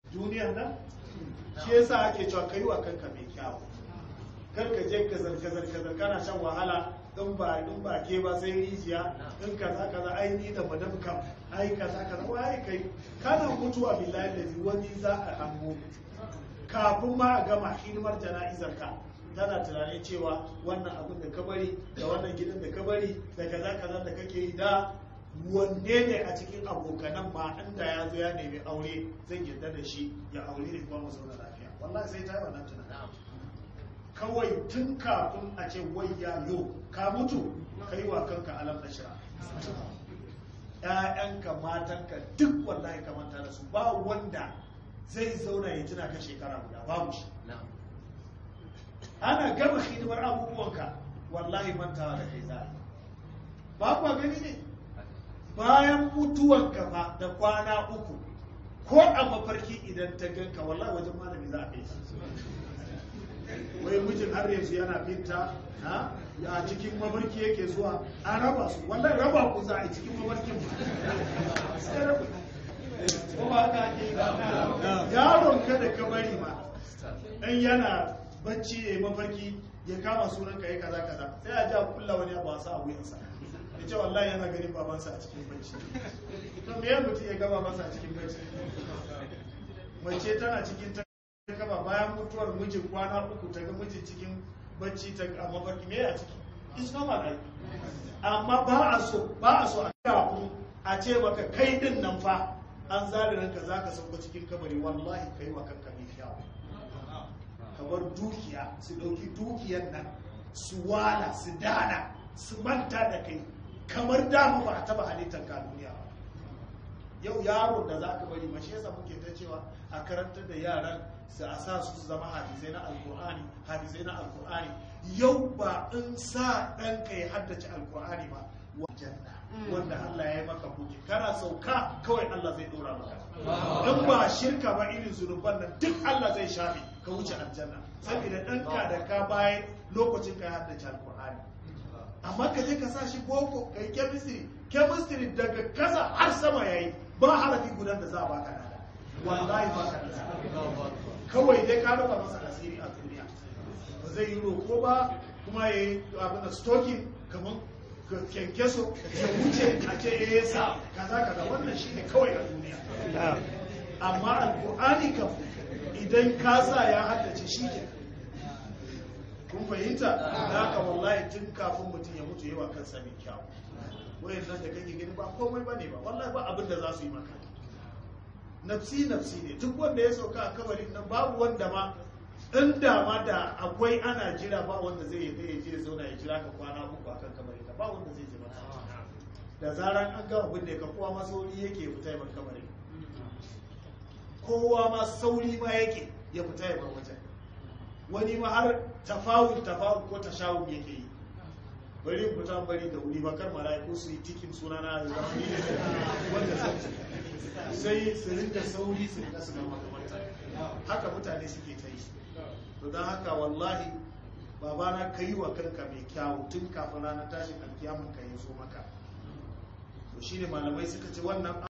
duniyar nan shi yasa ake cewa kai wa kanka mai kyawu kar ka je ka zarka zarka kana shan wahala in ba in ba ke ba sai rijiya in kaza kaza ai ni da madam kam ai kaza kaza wai kai kana mutuwa billahi da wani za a hango kafin ma a gama hidimar jana'izar ka tana tunanin cewa wannan abin da ka bari da wannan gidan da ka bari da kaza kaza da kake yi da wanne ne a cikin abokanan ma inda ya zo ya nemi aure zai yarda da shi ya aure ne kuma mu zauna lafiya wallahi sai ta yi wannan tunanin kawai tun kafin a ce wai ya yo ka mutu kai wa kanka alam ashira ƴaƴanka matanka duk wallahi ka manta da su ba wanda zai zauna ya tuna ka shekara guda babu shi ana gama hidimar abubuwanka wallahi mantawa da kai za ba kuwa gani ne bayan mutuwanka ba da kwana uku ko a mafarki idan ta ganka wallahi wajen malami za a kai wai mijin har yanzu yana binta ha a cikin mafarki yake zuwa an raba su wallahi raba ku za a yi cikin mafarkin ba sai raba ko ba haka ake yi ba yaron ka da ka bari ma in yana bacci ya yi mafarki ya kama sunan ka ya kaza kaza sai a ja kulla wani abu a sa a wuyansa ya ce wallahi yana ganin babansa a cikin bacci to me ya mutum ya ga babansa a cikin bacci mace tana cikin ta kaba bayan mutuwar mijin kwana uku ta ga mijin cikin bacci ta a mafarki me a ciki it's normal ai amma ba a so ba a so a kafin a ce maka kai din nan fa an zare ranka zaka sauka cikin kabari wallahi kai wa kanka mai fiyawa kamar dukiya su dauki dukiyar nan su wala su dana su manta da kai kamar dama ba a taba halittar ka duniya ba yau yaro da za ka bari mashi yasa muke ta cewa a karantar da yaran su a sa su zama hadisai na alkur'ani hadisai na alkur'ani yau ba in sa ɗanka ya haddace alkur'ani ba janna wanda Allah ya yi maka buki kana sauka kawai Allah zai dora maka in ba shirka ba irin zunuban nan duk Allah zai shafe ka wuce aljanna saboda ɗanka da ka bayan lokacin ka ya haddace alkur'ani amma ka je ka sa shi boko kai chemistry chemistry daga kasa har sama yayi ba harafi gudan da za a baka nada wallahi ba ka da kawai dai ka rufa masa asiri a duniya ba zai yi roko ba kuma ya yi abin da stokin kamar kyankyaso ya wuce a ce ya yi sa kaza kaza wannan shi ne kawai a duniya amma alkur'ani kam idan ka sa ya haddace shi ke kun fahimta da haka wallahi tun kafin mutum ya mutu yawa kansa mai kyau wayan nan da kake gani ba komai bane ba wallahi ba abin da za su yi maka nafsi nafsi ne duk wanda ya sauka a kabarin nan babu wanda ma inda ma da akwai ana jira ba wanda zai yi ya je zauna ya jira ka kwana uku akan kabarin ka ba wanda zai je maka da zaran an gama binne ka kowa ma sauri yake ya fita ya bar kabarin kowa ma sauri ma yake ya fita ya bar wajen wani ma har tafawul tafawul ko tashawul yake yi bari in fita bari da wuri bakar mala'iku su yi tikin suna na da zama ni wanda sai su rinka sauri su rinka su gama makamarta haka mutane suke ta yi to don haka wallahi babana ka yi wa kanka mai kyawu tun kafin ranar tashin alkiyamun ka yi zo maka to shine malamai suka ce wannan